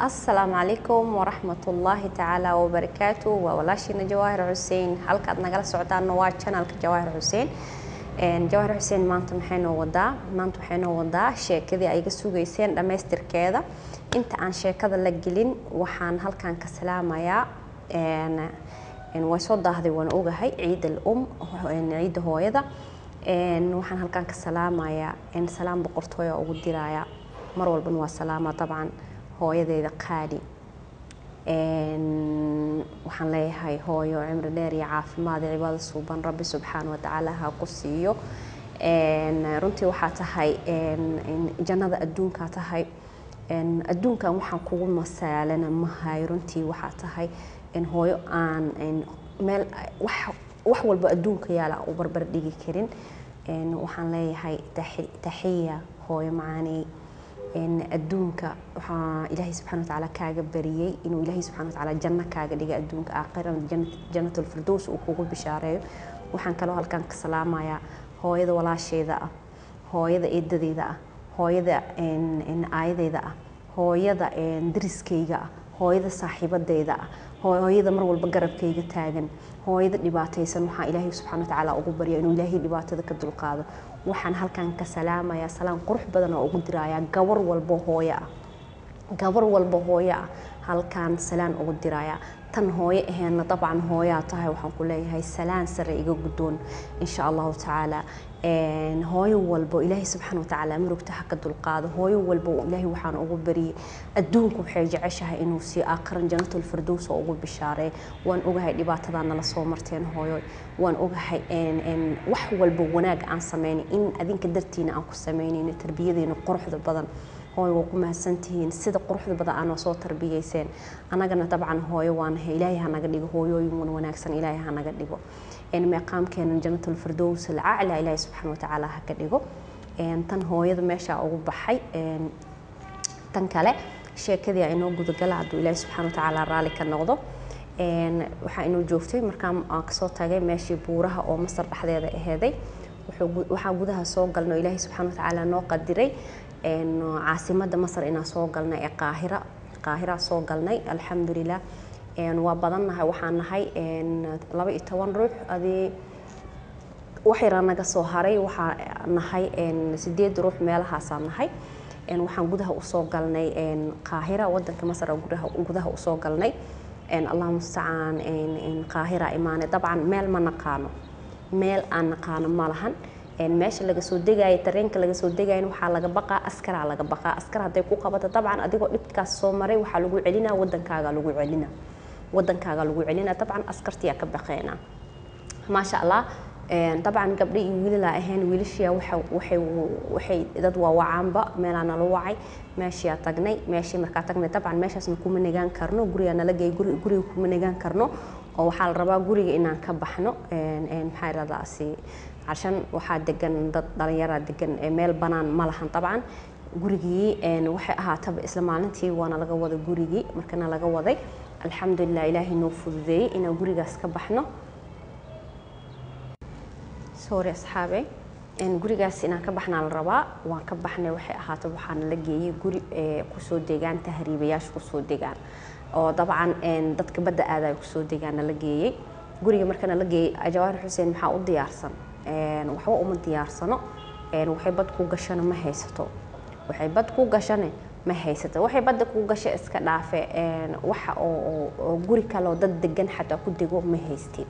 asalaamu calaykum waraxmatullaahi tacaala wabarakaatu waa walaashiina jawaahir xuseen halkaad nagala socdaanna waa janalka jawaahir xuseen jawaahir xuseen maanta maxay noo wadaa maanta waxay noo wadaa sheekadii ay iga sugayseen dhammaystirkeeda inta aan sheekada la gelin waxaan halkan ka salaamayaa way soo daahday waan ogahay ciid al um ciidda hooyada waxaan halkan ka salaamayaa salaam boqortooya ugu diraya mar walbana waa salaama dabcan hooyadeeda qaali waxaan leeyahay hooyo cimri dheer iyo caafimaad iyo cibaado suuban rabbi subxaana watacaala ha ku siiyo runtii waxaa tahay jannada adduunkaa tahay adduunkan waxaan kugu masaalana mahay runtii waxaa tahay hooyo aan meel wax walba adduunka yaala u barbar dhigi karin waxaan leeyahay taxiya hooyo macaaney adduunka waxaa ilaahay subxana watacaala kaaga bariyey inuu ilaahay subxana watacaala janno kaaga dhiga adduunka aakhirana jannatulfirdows uu kugu bishaareeyo waxaan kaloo halkan ka salaamayaa hooyada walaasheeda ah hooyada eedadeyda ah hooyada aayadeyda ah hooyada dariskayga ah hooyada saaxiibadeyda ah hooyada mar walba garabkayga taagan hooyada dhibaataysan waxaa ilaahay subxana watacaala ugu barya inuu ilaahay dhibaatada ka dulqaado waxaan halkan ka salaamayaa salaan qurux badan oo ugu dirayaa gabar walbo hooyo ah gabar walba hooyo ah halkaan salaan ugu dirayaa tan hooyo aheenna dabcan hooyaa tahay waxaan ku leeyahay salaan sare iga guddoon insha allahu tacaala hooyo walbo ilaahay subxaana watacaala murugta ha ka dulqaado hooyo walbo ilaahay waxaan ugu bariyey adduunku waxay jeceshahay inuu sii aakhiran janatulfirdows oo ugu bishaareey waan ogahay dhibaatadaa nala soo marteen hooyo waan ogahay wax walba wanaag aan sameynay in adinka dartiina aan ku sameynayno tarbiyadeena quruxda badan hooyo waa ku mahadsantihiin sida quruxda badan aanoo soo tarbiyeyseen annagana dabcan hooyo waanahay ilaahay hanaga dhigo hooyooyin wan wanaagsan ilaahay hanaga dhigo meeqaamkeena janatulfirdows alcacla ilaahay subxaana watacaala ha ka dhigo tan hooyada meeshaa ugu baxay tan kale sheekadii inoo gudagala hadduu ilaahay subxaana watacaala raalli ka noqdo waxaa inoo joogtay markaan aan kasoo tagay meeshii buuraha oo masar dhexdeeda aheeday waxaa gudaha soo galno ilaahay subxaana watacaala noo qadiray caasimada masar inaan soo galnay ee qaahira qaahira soo galnay alxamdulilah waa badannahay waxaan nahay laba iyo toban ruux adii wax yaraa naga soo haray waxaa nahay sideed ruux meelahaasaan nahay waxaan gudaha usoo galnay qaahira wadanka masar gudaha usoo galnay allah mustacaan qaahira imaane dabcan meel ma naqaano meel aan naqaano ma lahan meesha laga soo degaayo tareenka laga soo degayan waxaa laga baqaa askaraa laga baqaa askar hadday ku qabato dabcan adigoo dhibkaas soo maray waxaa lagu celinaa wadankaaga lagu celina wadankaaga lagu celina dabcan askartiyaa ka baqeena maasha allah dabcan gabdho iyo wiilalaa ahayn wiilashiya waxay dad waawacaanba meelaa nala wacay meeshiyaa tagnay meeshii markaa tagnay dabcan meeshaasna kuma negaan karno gurigaa nala geey guriga kuma negaan karno oo waxaa la rabaa guriga inaan ka baxno maxaa iradaasi cashan waxaa degan dad dhalinyaraa degan meel banaan ma lahan dabcan gurigii waxay ahaataba isla maalintii waana laga waday gurigii markana laga waday alxamdulilah ilaahay noo fududeeyey inaan gurigaas ka baxno sorry asxaabe gurigaas inaan ka baxnaa la rabaa waan ka baxnay waxay ahaataba waxaana la geeyey guri kusoo degaan tahriibayaasha kusoo degaan oo dabcan dadka badda aadaya kusoo degaana la geeyey guriga markana la geeyey jawaahir xuseen maxaa u diyaarsan waxba uma diyaarsano waxay bad ku gashana ma haysato waxay bad ku gashane ma haysato waxay badda ku gasha iska dhaafe waxa oo guri kaleo dad degan xataa ku dego ma haystin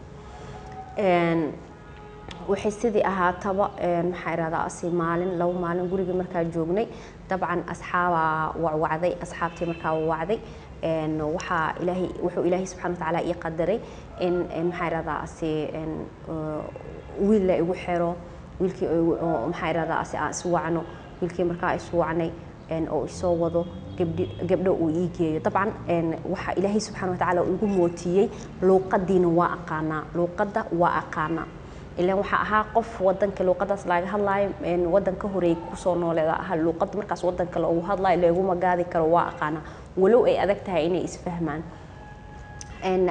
waxay sidii ahaataba maxaa irahdaa asi maalin laba maalin gurigii markaa joognay dabcan asxaabaa wacwacday asxaabtii markaa wacday waxaa ilaahay wuxuu ilaahay subxana watacaala ii qadaray in maxaa irahdaa asi wiil la igu xiro wiilkii maxaa irahdaa asi aan iswacno wiilkii markaa iswacnay oo isoo wado gabdho uu ii geeyo dabcan waxaa ilaahay subxana watacaala igu mootiyey luuqadiina waa aqaanaa luuqadda waa aqaanaa ilan waxaa ahaa qof wadanka luuqadaas laga hadlaayo wadanka horeey kusoo nooleeda ahaa luuqada markaas wadanka loogu hadlaayo looguma gaadi karo waa aqaana walow ay adag tahay inay isfahmaan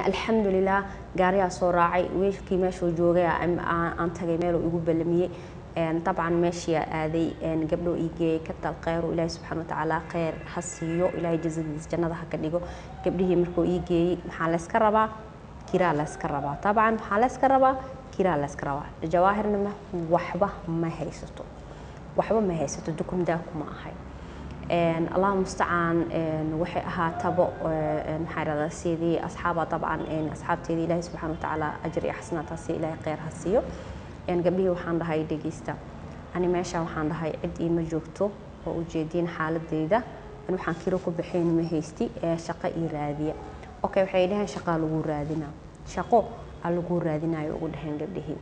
alxamdulilah gaariyaa soo raacay wiilkii meeshuu joogay aan tagay meeluu igu ballamiyey dabcan meeshiyaa aaday gabdho ii geeyay ka tal kheyr ilaahi subxaana watacaala kheyr ha siiyo ilaahay jazadiis jannada ha ka dhigo gabdhihii markuu ii geeyey maxaa layska rabaa kiraa layska rabaa dabcan maxaa layska rabaa kiraa layska rabaa jawaahirna waxba ma haysato waxba ma haysato dukumdaa kuma ahay allah mustacaan waxay ahaataba maxaa irahdaa sidii asxaaba dabcan asxaabteedii ilaahi subxaana watacaala ajir iyo xasanaataasi ilaahay kheyr ha siiyo gabdhihii waxaan dhahay dhegeysta ani meesha waxaan dhahay cid iima joogto oo ujeediin xaaladeyda an waxaan kiro ku baxayn ma haysti shaqo ii raadiya okay waxay dhaheen shaqaa lagu raadinaa shaqo aa lagu raadinayo ugu dhaheen gabdhihii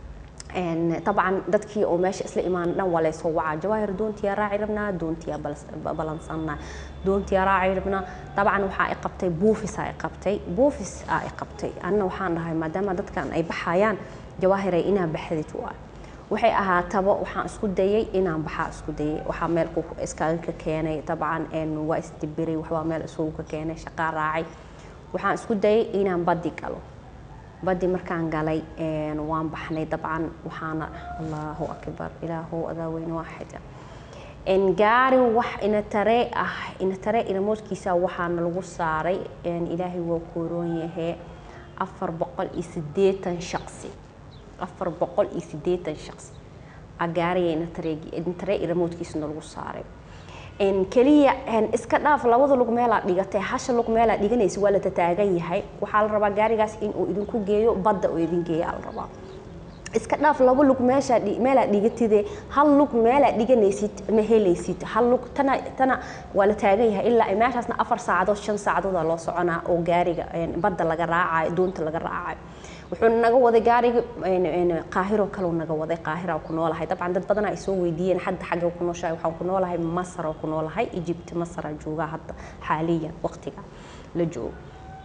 dabcan dadkii oo meesha isla imaan dhan waa laysoo wacaa jawaahir doontiyaa raaci rabnaa doontiyaa balansanaa doontiyaa raaci rabnaa dabcan waxaa i qabtay buufisaa i qabtay buufis aa i qabtay anna waxaan dhahay maadaama dadkan ay baxayaan jawaahiray inaa baxdid waa waxay ahaataba waxaan isku dayay inaan baxaa isku dayay waxaa meel iskaga ka keenay dabcan waa isdibiray waxbaa meel isugu ka keenay shaqaa raacay waxaan isku dayay inaan badi galo badi markaan galay waan baxnay dabcan waxaana allahu akbar ilaahu adaa weyne waaxida gaari wax inataree ah inataree inamoodkiisa waxaana lagu saaray ilaahay waa kooroon yahee afar boqol iyo sideetan shaqsi afar boqol iyo sideetan shaqsi agaariya inataree iramoodkiisana lagu saaray keliya iska dhaaf labada lug meelaa dhigatay hasha lug meelaa dhiganaysa waa la tataagan yahay waxaa la rabaa gaarigaas inuu idinku geeyo badda oo idin geeya la rabaa iska dhaaf laba lug meesha meelaa dhigatide hal lug meelaa dhiganaysid ma helaysid hal lug tana tana waa la taagan yahay ilaa meeshaasna afar saacadood shan saacadooda loo soconaa oo gaariga badda laga raacayo doonta laga raacayo wuxuu naga waday gaariga qaahiro kaleu naga waday qaahira ku noolahay dabcan dad badan ay soo weydiiyeen hadda xagga ku nooshahay waxaan ku noolahay masar oo ku noolahay egypt masar joogaa hadda xaaliyan waqtiga la joogo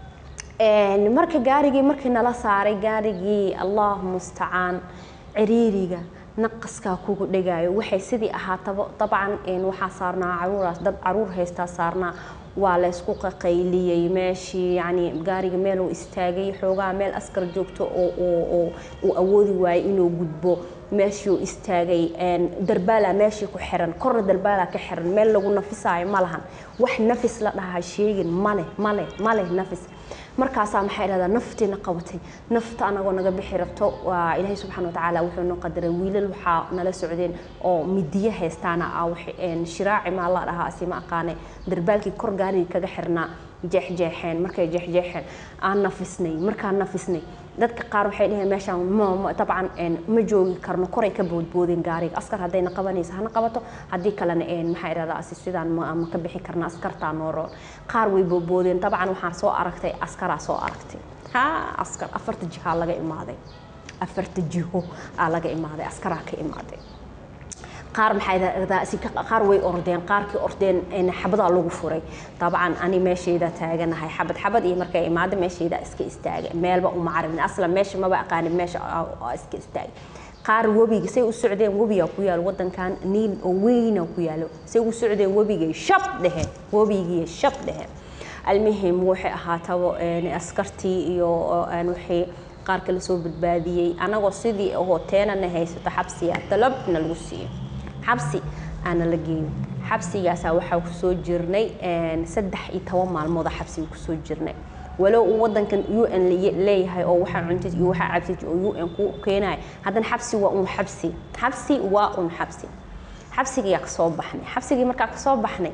marka gaarigii markii nala saaray gaarigii allah mustacaan ciriiriga naqaskaa kugu dhegaayo waxay sidii ahaataba dabcan waxaa saarnaa caruuraas dad caruur haystaa saarnaa waa laysku qaqayliyey meeshii yani gaariga meel uu istaagay xoogaa meel askar joogto oo uu awoodi waayay inuu gudbo meeshii uu istaagay darbaala meeshii ku xiran korna darbaala ka xiran meel lagu nafisaayo ma lahan wax nafis la dhahaa sheegin male male male nafis markaasaa maxay dhahdaa naftiina qabatay nafta anagoo naga bixi rabto waa ilaahay subxaana watacaala wuxuu noo qadaray wiilal waxaa nala socdeen oo midiyo haystaana ah shiraaci maa la dhahaa asi ma aqaane darbaalkii kor gaarigii kaga xirnaa jeexjeexeen markay jeexjeexeen aan nafisnay markaan nafisnay dadka qaar waxay dhaheen meeshaan dabcan ma joogi karno koray ka boodboodeen gaariga askar haddayna qabanaysa hana qabato haddii kalena maxaa idhahdaa asi sidaan ma ka bixi karna askartaa nooroon qaar way boodboodeen dabcan waxaan soo aragtay askaraa soo aragtay ha askar afarta jihaa laga imaaday afarta jiho aa laga imaaday askaraa ka imaaday qaar maxaa qaar way ordeen qaarkii ordeen xabadaa lagu furay dabcan ani meeshayda taaganahay xabad xabad iyo markay imaada meeshayda iska istaagay meelba uma carabin aslan meesha maba aqaanin meesha iska istaagay qaar webiga say u socdeen webiga ku yaalo wadankan niil oo weyna ku yaalo say u socdeen webigay shab dheheen webigii shab dheheen almuhim waxay ahaataba askartii iyo waxay qaar kala soo badbaadiyey anagoo sidii ahoo teenana haysato xabsiya dalabna lagu siiyo xabsi aana la geeyo xabsigaasaa waxaa kusoo jirnay saddex iyo toban maalmooda xabsiga kusoo jirnay walow uu wadankan u n leeyahay oo waxaa cuntid iyo waxaa cabtid oo u n ku keenaya haddana xabsi waa un xabsi xabsi waa un xabsi xabsigiyaa kasoo baxnay xabsigii markaa kasoo baxnay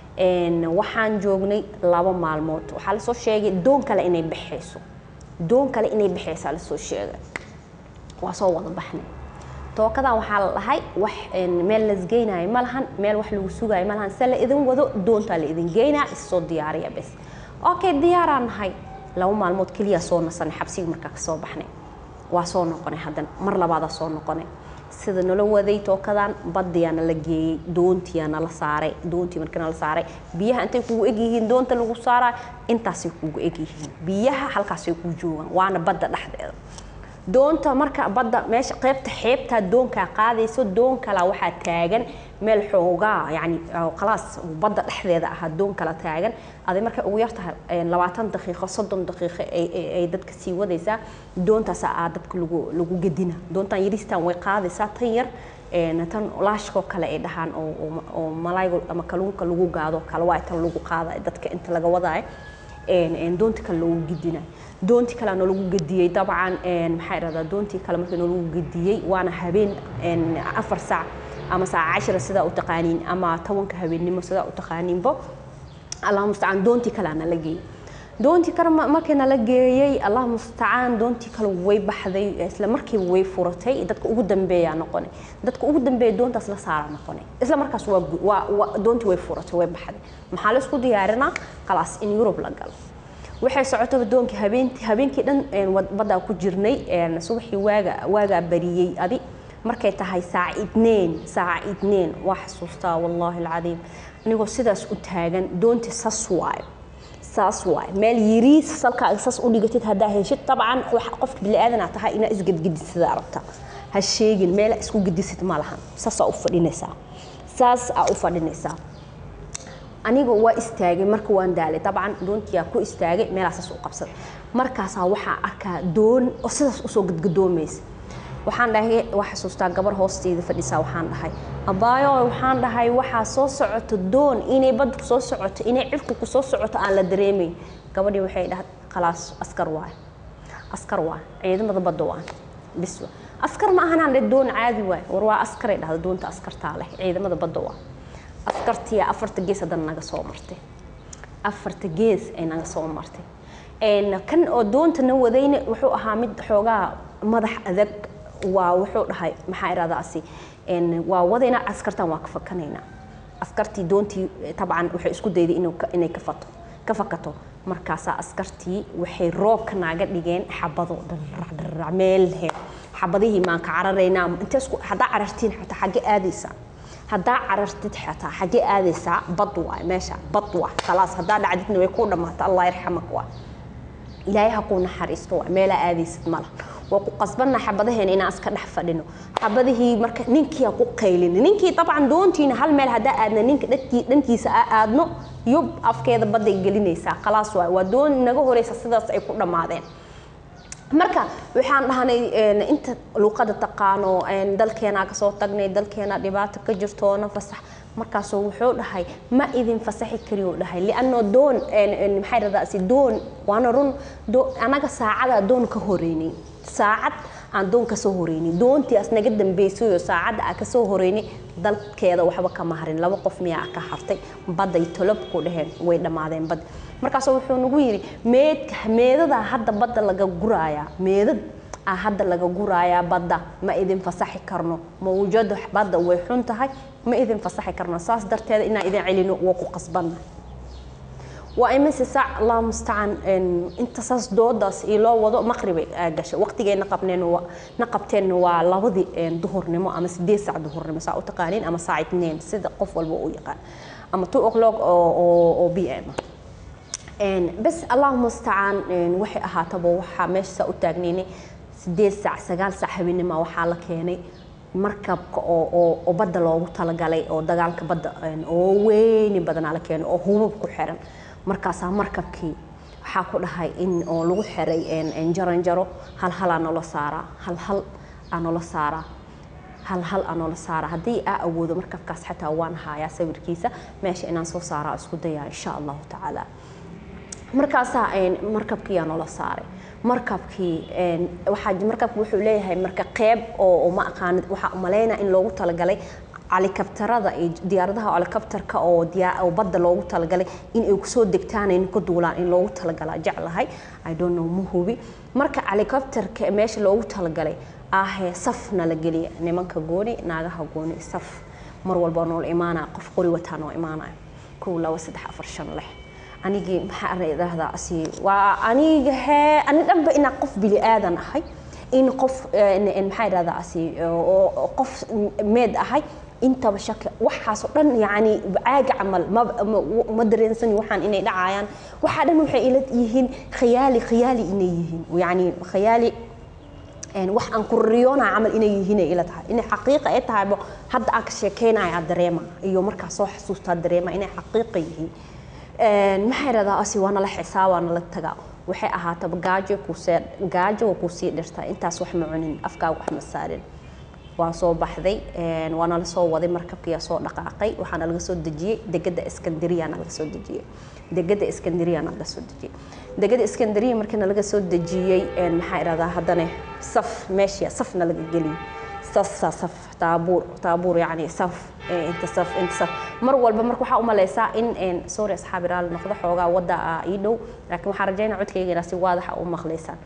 waxaan joognay laba maalmood waxaa lasoo sheegay doon kale inay baxayso doon kale inay baxaysaa lasoo sheegay waa soo wada baxnay tookadan waxaa la dhahay wax meel lasgeynayo ma lahan meel wax lagu sugayo ma lahan se la idin wado doontaa la idin geynaa issoo diyaariya bes okay diyaaraan nahay laba maalmood keliya soo nasanay xabsigii markaa kasoo baxnay waa soo noqonay haddana mar labaadaa soo noqonay sida nala waday tookadan badiyaa nala geeyey doontiyaa nala saaray doontii markii nala saaray biyaha intay kugu egyihiin doonta lagu saaraa intaasay kugu egyihiin biyaha halkaasay ku joogaan waana badda dhexdeeda doonta marka badda meesha qaybta xeebtaa doonkaa qaadayso doon kala waxaa taagan meel xoogaa yani khalaas badda dhexdeeda ahaa doon kala taagan aday markay ugu yartahay labaatan daqiiqo soddon daqiiqo ay dadka sii wadaysaa doontaas aa dadka lagu lagu gedina doontan yaristan way qaadaysaa tan yar tan laashkoo kale ay dhahaan oo malayga ama kalluunka lagu gaado kale waa tan lagu qaada dadka inta laga wadaayo doonti kale lagu gidinayo doontii kale noo lagu gediyey dabcan maxaa irahdaa doontii kale markii noo lagu gediyey waana habeen afar saac ama saaca cashira sidaa u taqaaniin ama tobanka habeennimo sidaa u taqaaniinbo allah mustacaan doontii kale ana la geeyey doontii kale markii nala geeyey allah mustacaan doontii kale way baxday isla markiiba way furatay dadka ugu dambeeyaa noqonay dadka ugu dambeeya doontaas la saaraa noqonay isla markaas waa doontii way furatay way baxday maxaa la isku diyaarinaa khalaas in yurub la galo waxay socotaba doonkii habeentii habeenkii dhan baddaa ku jirnay subaxii waaga waagaa bariyey adi markay tahay saaca idneen saaca idneen waa xasuustaa wallaahi alcadiim anigoo sidaas u taagan doontii sas waayo saas waaye meel yiriis salkaaga saas u dhigatid haddaa heshid dabcan qofka biniaadanaa tahay inaa isgedgedisada rabta ha sheegin meela isku gedisid ma lahan saasaa u fadhinaysaa saas aa u fadhinaysaa aniga waa istaagay marka waan daalay dabcan doontiyaa ku istaagay meelaasaas u qabsaday markaasaa waxaa arkaa doon oo sidaas usoo gadgadoomaysa waxaan dhahay waa xasuustaa gabar hoosteeda fadhisaa waxaan dhahay abaayo waxaan dhahay waxaa soo socoto doon inay badda kusoo socoto inay cirku kusoo socoto aan la dareemayn gabadhii waxay dhahay khalaas askar waay askar waay ciidamada badda waay bis waay askar ma ahanaan dhe doon caadi waay war waa askaray dhahda doonta askartaa leh ciidamada badda waay askartiya afarta gees haddana naga soo martay afarta gees ay naga soo martay kan oo doonta na wadayna wuxuu ahaa mid xoogaa madax adag waa wuxuu dhahay maxaa iradaasi waa wadayna askartan waa ka fakanaynaa askartii doontii tabcan waxay isku dayday inay ka fato ka fakato markaasaa askartii waxay roobka naaga dhigeen xabado dharracdharrac meel he xabadihii maan ka cararaynaa inteesku haddaa carartiin xataa xagge aadaysaa haddaa carartid xataa xagge aadaysaa bad waay meesha bad waay khalaas haddaa dhacdidna way kuu dhammaata allah yarxamak waay ilaahay ha kuu naxariisto waa meelaa aadaysid mala waa ku qasbanna xabadaheena inaan iska dhex fadhino xabadihii marka ninkiia ku qaylina ninkii dabcan doontiina hal meel haddaa aadna ninka dhankiisa aa aadno yub afkeeda badday gelinaysaa khalaas waay waa doon naga horeysa sidaas ay ku dhammaadeen marka waxaan dhahnay inta luuqada taqaano dalkeenaa kasoo tagnay dalkeena dhibaato ka jirtoona fasax markaasoo wuxuu dhahay ma idin fasaxi kariyo dhahay lianno doon maxay radaasi doon waana run anaga saacada doon ka horeynay saacad aan doon kasoo horeynay doontiias naga dambeysayoo saacadda aa kasoo horeynay dalkeeda waxba kama harin laba qof miyaa ka hartay badday tolob ku dhaheen way dhammaadeen badda markaasoo wuxuu nagu yidhi meedka meedadaa hadda badda laga guraayaa meedad aa hadda laga guraayaa badda ma idin fasaxi karno mawjada badda way xun tahay ma idin fasaxi karno saas darteeda inaan idin celino waa ku qasbanna waa imise saac allah mustacaan inta saas doodaas io loo wado maqribay gashay waqtigeena qabneen na qabteenna waa labadii duhurnimo ama sideed saac duhurnimo saa u taqaaniin ama saac itneen sida qof walba u yaqaan ama two o'clock oo b m bas allahu mustacaan waxay ahaataba waxaa meesha saa u taagnaynay sideed saac sagaal saac habeenima waxaa la keenay markabka oo badda loogu talagalay oo dagaalka badda oo weyni badanaa la keenay oo hubab ku xiran markaasaa markabkii waxaa ku dhahay in oo lagu xiray jaranjaro hal halaa noola saaraa hal hal aa noola saaraa hal hal aa noola saaraa haddii aa awoodo markabkaas xataa waan haayaa sawirkiisa meesha inaan soo saaraa isku dayaa insha allahu tacaala markaasaa markabkiiyaa noola saaray markabkii waxaa markabku wuxuu leeyahay marka qeyb oo ma aqaanid waxaa umalaynaa in loogu talagalay calikabtarada iyo diyaaradaha calikabtarka oo oo badda loogu talagalay in ay kusoo degtaan ay ka duulaan in loogu talagalaa jeclahay i don't know ma hubi marka calikabtarka meesha loogu talagalay ahee safna la geliya nimanka gooni naagaha gooni saf mar walba noola imaanaya qof qori wataa noo imaanaya kow laba saddex afar shan lix anigii maxaa idhaahdaa asi waa aniga hee ani dhanba inaa qof bili aadan ahay in qof maxaa idhahdaa asi qof meed ahay intaba shaki waxaasoo dhan yacni caaga camal ma dareensani waxaan inay dhacayaan waxaa dhan waxay ila yihiin khiyaali khiyaali inay yihiin yacni khiyaali wax aan ku riyoona camal inay yihiin ay ila tahay inay xaqiiqa ay tahaybo hadda aan ka sheekeynaya dareema iyo markaa soo xasuustaa dareema inay xaqiiqa yihiin maxaa idhahdaa asi waa nala xisaa waa nala tagaa waxay ahaataba gaajo kuusee gaajo waa kuusii dhirtaa intaas wax ma cunin afkaaga wax ma saarin waa soo baxday waana la soo waday markabkiyaa soo dhaqaaqay waxaana laga soo dejiyey degada iskandariyaana laga soo dejiyey degada iskandariyaana laga soo dejiyey degada iskandariya markiina laga soo dejiyey maxaa irahdaa haddana saf meeshii safna laga geliyey saf saf taabuur taabuur yacni saf inta saf inta saf mar walba marka waxaa u malaysaa in sorry asxaabi raali noqdo xoogaa wadda ah ii dhow laakiin waxaan rajaynaa codkayga inaa si waadaxa u maqlaysaan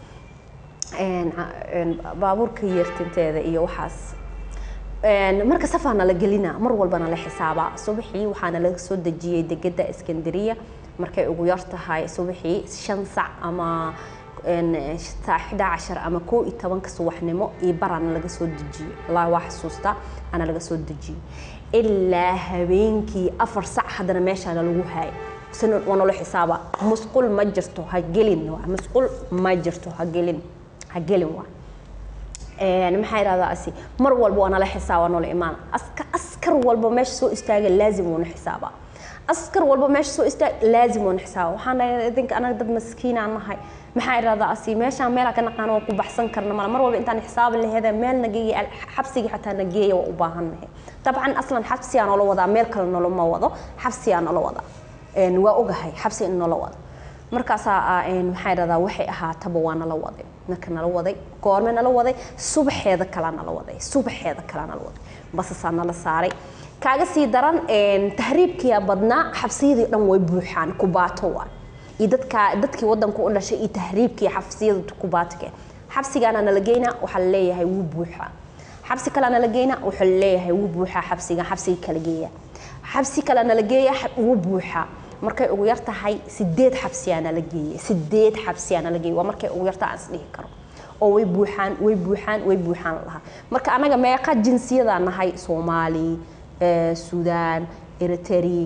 baabuurka yeertinteeda iyo waxaas marka safaana la gelina mar walbana la xisaabaa subaxii waxaana laga soo dejiyey degada iskandariya markay ugu yar tahay subaxii shan sac ama saaxida cashar ama koo iyo tobanka subaxnimo iyo baraana laga soo dejiyey wallaahi waa xasuustaa ana laga soo dejiyey ilaa habeenkii afar sac haddana meeshaana lagu haayay waa nolo xisaaba musqul ma jirto ha gelin musqul ma jirto ha gelin ha gelin waa maxaa idhahdaa asi mar walba waa nala xisaaba noola imaana askar askar walba meesha soo istaaga laazim wuuna xisaabaa askar walba meesha soo istaag laazim wuuna xisaaba waxaan idinka anaga dad maskiinaan nahay maxaa idhahdaa asi meeshaan meelaa ka naqaano waa ku baxsan karna mala mar walba intaan xisaabi laheeda meel nageeya xabsigii xataa nageeya waa u baahannahay dabcan aslan xabsiyaa noola wadaa meel kale noloma wado xabsiyaa noola wadaa waa ogahay xabsi in noola wado markaasaa maxaa idhahdaa waxay ahaataba waa nala waday marka nala waday goorme nala waday subaxeeda kalaa nala waday subaxeeda kalaa nala waday basasaa nala saaray kaaga sii daran tahriibkiyaa badnaa xabsiyadii dhan way buuxaan kubaato waa iyo dadka dadkii wadanku u dhashay iyo tahriibkii xabsiyada kubaatke xabsigaana nala geynaa waxaa laleeyahay wuu buuxaa xabsi kalea nala geynaa waxaa laleeyahay wuu buuxaa xabsiga xabsiga kala geeya xabsi kalea nala geeya wuu buuxaa markay ugu yar tahay sideed xabsiyaa nala geeyey sideed xabsiyaa nala geeyey waa markay ugu yarta aan isdhihi karo oo way buuxaan way buuxaan way buuxaan lahaa marka anaga meeqa jinsiyadaa nahay soomaali suudaan eritrea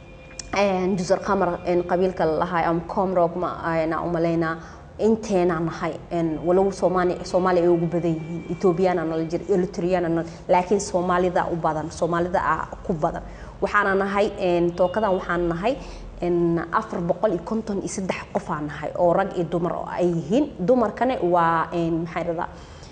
jusar qamar qabiilka lalahay ama comrog na umalaynaa inteena nahay walow soomaali soomaaliya ay ugu badan yihiin ethoobiyaana nala jira eritriyaana nala laakiin soomaalida u badan soomaalida ah ku badan waxaana nahay tookadan waxaan nahay afar boqol iyo konton iyo saddex qofaa nahay oo rag iyo dumar oo ay yihiin dumarkane waa maxaa dhahdaa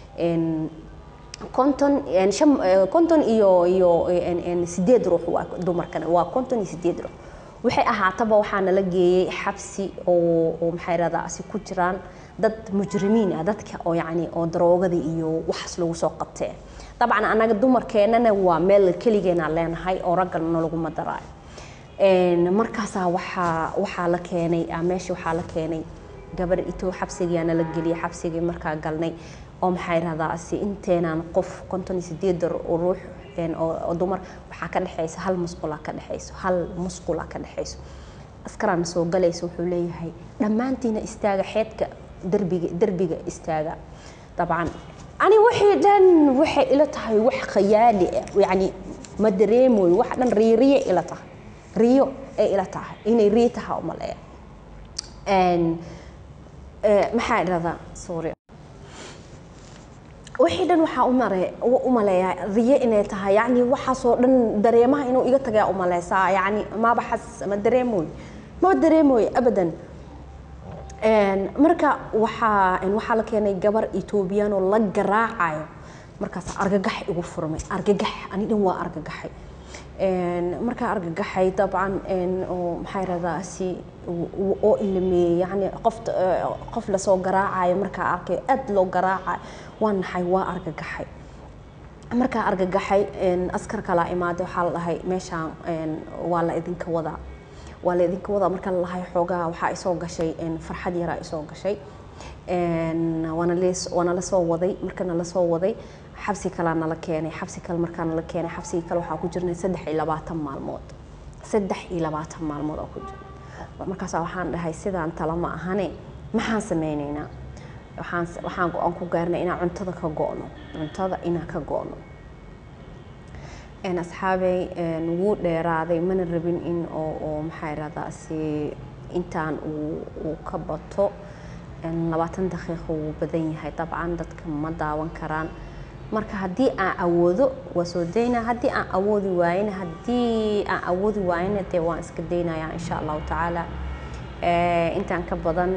konton shan konton iyo iyo sideed ruux waa dumarkane waa konton iyo sideed ruux waxay ahaataba waxaa nala geeyey xabsi oo oo maxaa dhahdaa si ku jiraan dad mujrimiin ah dadka oo yacni oo daroogada iyo waxaas lagu soo qabtee dabcan anaga dumarkeennana waa meel keligeena leenahay oo raggana laguma daraayo markaasaa waxaa waxaa la keenay meesha waxaa la keenay gabar ito xabsigiyaana la geliyay xabsigii markaa galnay oo maxaa irahdaa si inteenaan qof konton iyo sideed ruux oo dumar waxaa ka dhexeysa hal musqula ka dhexeyso hal musqula ka dhexeyso askaraana soo galaysa wuxuu leeyahay dhammaantiina istaaga xeedka derbiga derbiga istaaga dabcan ani wixii dhan waxay ila tahay wax khayaali ah yacni ma dareemoyo wax dhan riiriye ila tahay riyo ay ila tahay inay riyo tahay umaleeya maxaa idhahdaa sorry wixii dhan waxaa umare u maleeyaa riyo inay tahay yacni waxaasoo dhan dareemaha inuu iga tagayaa umaleysaa yacni maba xas ma dareemoy ma dareemoy abadan marka waxaa waxaa la keenay gabar etoobiyaan oo la garaacayo markaas argagax igu furmay argagax ani dhan waa argagaxay markaa argagaxay dabcan oo maxaa yirahdaa si oo ilameeyey yani qof qof lasoo garaacayo markaa arkay aad loo garaacayo waa naxay waa argagaxay markaa argagaxay askar kalaa imaaday waxaa la dhahay meeshaan waa la idinka wadaa waa la idinka wadaa marka la lahay xoogaa waxaa isoo gashay farxad yaraa isoo gashay waana la soo waday markana la soo waday xabsi kalaa nala keenay xabsi kale markaa nala keenay xabsigii kale waxaa ku jirnay saddex iyo labaatan maalmood saddex iyo labaatan maalmood oo ku jira markaasa waxaan dhahay sidaan tala ma ahane maxaan sameyneynaa waxaan waxaan go-aan ku gaarnay inaan cuntada ka go'no cuntada inaan ka go'no asxaabey wuu dheeraaday mana rabin in oo oo maxaa irahdaa si intaan uu uu ka bato labaatan daqiiqo wuu badan yahay dabcan dadka ma daawan karaan marka haddii aan awoodo waa soo daynaa haddii aan awoodi waayena haddii aan awoodi waayena dee waan iska daynayaa insha allahu tacaala intaan ka badan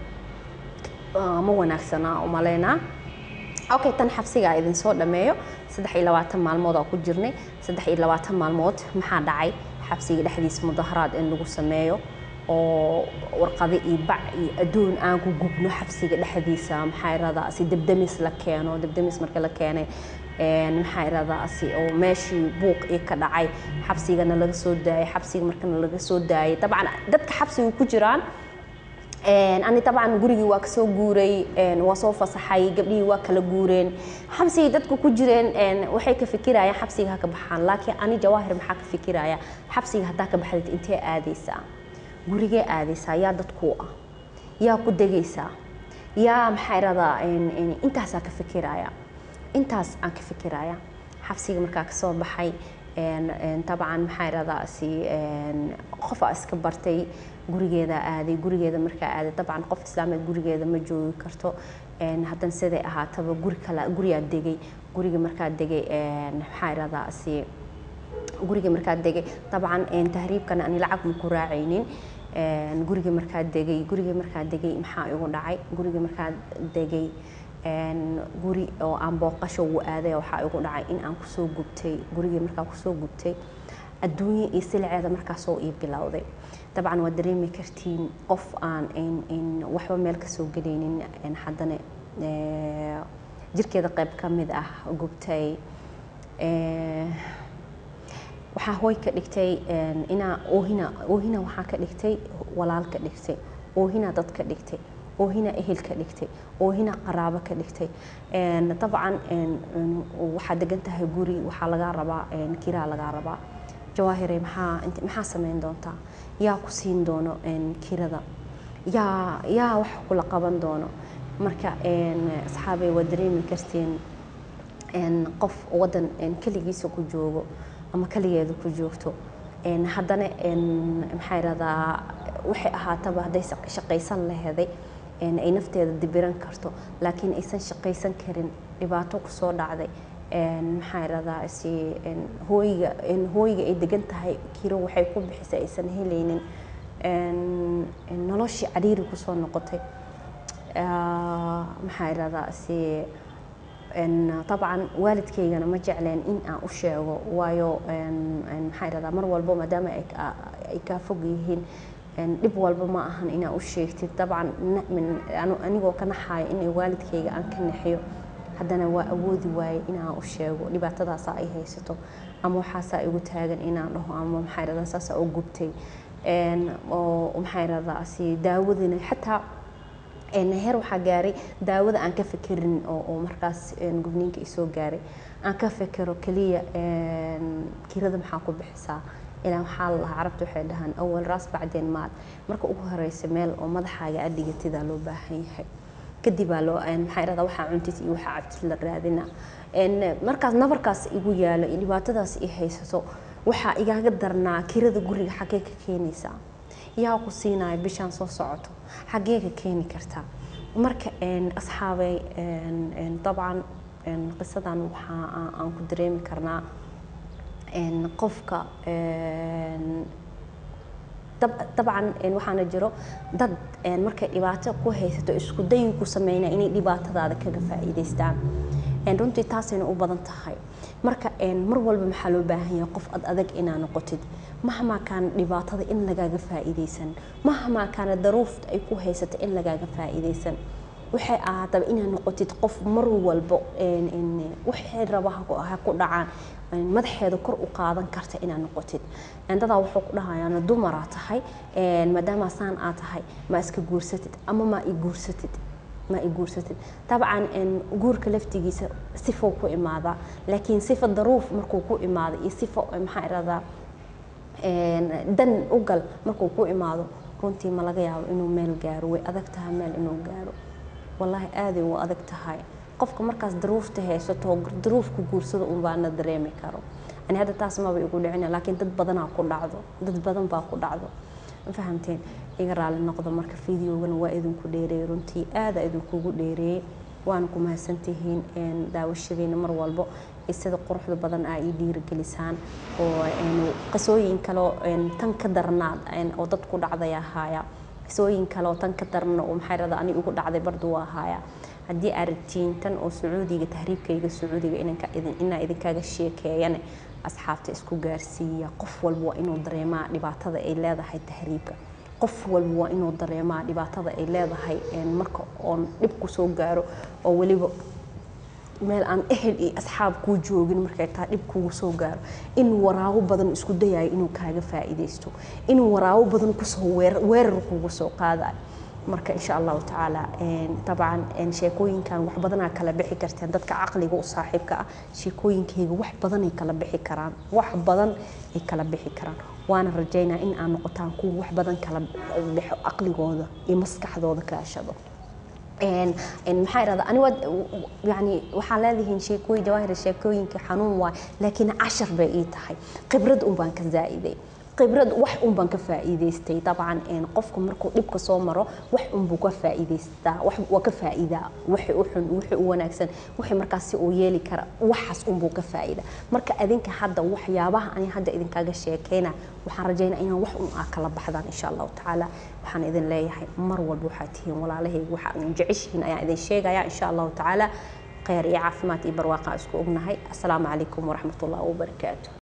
ma wanaagsanaa umaleynaa okay tan xabsigaa idin soo dhameeyo saddex iyo labaatan maalmood aan ku jirnay saddex iyo labaatan maalmood maxaa dhacay xabsiga dhexdiisa mudaharaad in lagu sameeyo oo warqado iyo bac iyo adduun aan ku gubno xabsiga dhexdiisa maxaa iradaa si debdemis la keeno debdemis marka la keenay maxaa iradaa si oo meeshii buuq ii ka dhacay xabsigana laga soo daayay xabsiga markana laga soo daayay dabcan dadka xabsiga ku jiraan ani dabcan gurigii waa kasoo guuray waa soo fasaxay gabdhihii waa kala guureen xabsigii dadka ku jireen waxay ka fikirayaan xabsiga ha ka baxaan laakiin ani jawaahir maxaa ka fikiraya xabsiga haddaa ka baxdid intee aadaysaa gurigee aadaysaa yaa dadkuu ah yaa ku degaysaa yaa maxaa iradaa intaasaa ka fikiraya intaas aan ka fikiraya xabsiga markaa kasoo baxay dabcan maxaa iradaa si qofaa iska bartay gurigeeda aaday gurigeeda markaa aaday dabcan qof islaameed gurigeeda ma joogi karto haddana siday ahaataba guri kale gurigaa degay guriga markaa degay maxaa iradaa si guriga markaa degay dabcan tahriibkana ani lacag ma ku raacaynin guriga markaa degay guriga markaa degay maxaa igu dhacay guriga markaa degay guri oo aan booqasho ugu aaday waxaa igu dhacay in aan kusoo gubtay gurigii markaa kusoo gubtay adduunye iyo silceeda markaasoo ii bilowday dabcan waad dareemi kartiin qof aan waxba meel kasoo gelaynin haddana jirkeeda qayb ka mid ah gubtay waxaa hooy ka dhigtay inaa oohina oohina waxaa ka dhigtay walaal ka dhigtay oohina dad ka dhigtay oohina ehel ka dhigtay oohina qaraabo ka dhigtay dabcan waxaa degan tahay guri waxaa lagaa rabaa kiraa lagaa rabaa jawaahire maxaa maxaa samayn doontaa yaa ku siin doono kirada yaa yaa wax kula qaban doono marka asxaabay waa dareemi karteen qof wadan keligiisa ku joogo ama keligeeda ku joogto haddana maxaa iradaa waxay ahaataba hadday shaqaysan laheday ay nafteeda dibiran karto laakiin aysan shaqaysan karin dhibaato kusoo dhacday maxaa iradaa si hooyiga hooyiga ay degan tahay kiro waxay ku bixisay aysan helaynin noloshii cariiri kusoo noqotay maxaa iradaa si dabcan waalidkaygana ma jecleen in aan u sheego waayo maxaa iradaa mar walbo maadaama ay kaa fog yihiin dhib walba ma ahan inaa u sheegtid dabcan anigoo ka naxaayo inay waalidkayga aan ka naxiyo haddana waa awoodi waaye inaan u sheego dhibaatadaasaa ay haysato ama waxaasaa igu taagan inaan dhaho ama maxaa iradaa saasaa u gubtay oo maxaa iradaa si daawadina xataa heer waxaa gaaray daawada aan ka fekerin oo markaas gubniinka isoo gaaray aan ka fekero keliya kirada maxaa ku bixisaa ilaa waxaa la lahaa carabta waxay dhahaan awal raas bacdeen maad marka ugu horeysa meel oo madaxaaga adhigatidaa loo baahan yahay kadib baa loo maxaa irahdaa waxaa cuntid iyo waxaa cabtid la raadina markaas nabarkaas igu yaalo iyo dhibaatadaas i haysato waxaa igaaga darnaa kirada guriga xaggee ka keenaysaa yaa ku siinaya bishaan soo socoto xaggee ka keeni kartaa marka asxaabay dabcan qisadan waxaa aan ku dareemi karnaa qofka dabcan waxaana jiro dad markay dhibaato ku haysato isku dayi ku sameynaya inay dhibaatadaada kaga faa'iidaystaan runtii taasayna u badan tahay marka mar walba maxaa loo baahan yahay qof ad adag inaa noqotid mahmaa kaana dhibaatada in lagaaga faa'iidaysan mahmaa kaana daruufta ay ku haysato in lagaaga faa'iidaysan waxay ahaataba inaad noqotid qof mar walbo waxay raba ha ku dhacaan madaxeeda kor u qaadan karta inaad noqotid dadaa wuxuu ku dhahayaan dumaraa tahay maadaama saan aa tahay ma iska guursatid ama ma i guursatid ma i guursatid dabcan guurka laftigiisa sifou ku imaadaa laakiin sifa daruuf markuu ku imaado iyo sifo maxaa iradaa dan u gal markuu ku imaado runtii ma laga yaabo inuu meel gaaro way adag tahay meel inuu gaaro wallaahi aaday u adag tahay qofka markaas daruufta haysato daruufku guursada unbaana dareemi karo ani hadda taas maba igu dhicina laakiin dad badanaa ku dhacdo dad badan baa ku dhacdo ma fahamteen iga raali noqdo marka fideogana waa idinku dheereeyey runtii aada idinkugu dheereeyey waana ku mahadsantihiin daawashadiina mar walbo sida quruxda badan aa ii dhiirigelisaan oo qisooyin kaleo tan ka darnaad oo dad ku dhacday ahaaya qisooyin kale oo tan ka darna oo maxay rada ani ugu dhacday bardu waa ahaaya haddii aad rabtiin tan oo sacuudiga tahriibkayga sacuudiga inaa idinkaaga sheekeeyane asxaabta isku gaarsiiya qof walba waa inuu dareemaa dhibaatada ay leedahay tahriibka qof walba waa inuu dareemaa dhibaatada ay leedahay marka oon dhib ku soo gaaro oo weliba meel aan ehel iyo asxaab kuu joogin markay taa dhib kugu soo gaaro in waraabo badan isku dayayo inuu kaaga faa'iidaysto in waraabo badan kusoo weerar kugu soo qaadayo marka insha allahu tacaala dabcan sheekooyinkan wax badanaa kala bixi karteen dadka caqliga u saaxiibka ah sheekooyinkayga wax badanay kala bixi karaan wax badan ay kala bixi karaan waana rajaynaa in aan noqotaan kuwa wax badan kala bixo caqligooda iyo maskaxdooda kaashado maxaa irahda ani waad yani waxaa leedihiin sheekooyin jawaahir sheekooyinka xanuun waay laakiin cashar bay ii tahay khibrad un baan ka zaa'iday khibrad wax un baan ka faa'iidaystay dabcan qofku markuu dhibka soo maro wax un buu ka faa'iidaystaa wax waa ka faa'iidaa wixii u xun wixii u wanaagsan wixii markaas si uu yeeli kara waxaas un buu ka faa'iida marka adinka hadda waxyaabaha ani hadda idinkaaga sheekeyna waxaan rajaynaa inaan wax un aa kala baxdaan insha allahu tacaala waxaan idin leeyahay mar walba waxaad tihiin walaalahayga waxa aan jeceshihiin ayaan idin sheegaya insha allahu tacaala khayr iyo caafimaad iyo barwaaqa isku ognahay assalaamu calaykum waraxmat ullahi wabarakaatu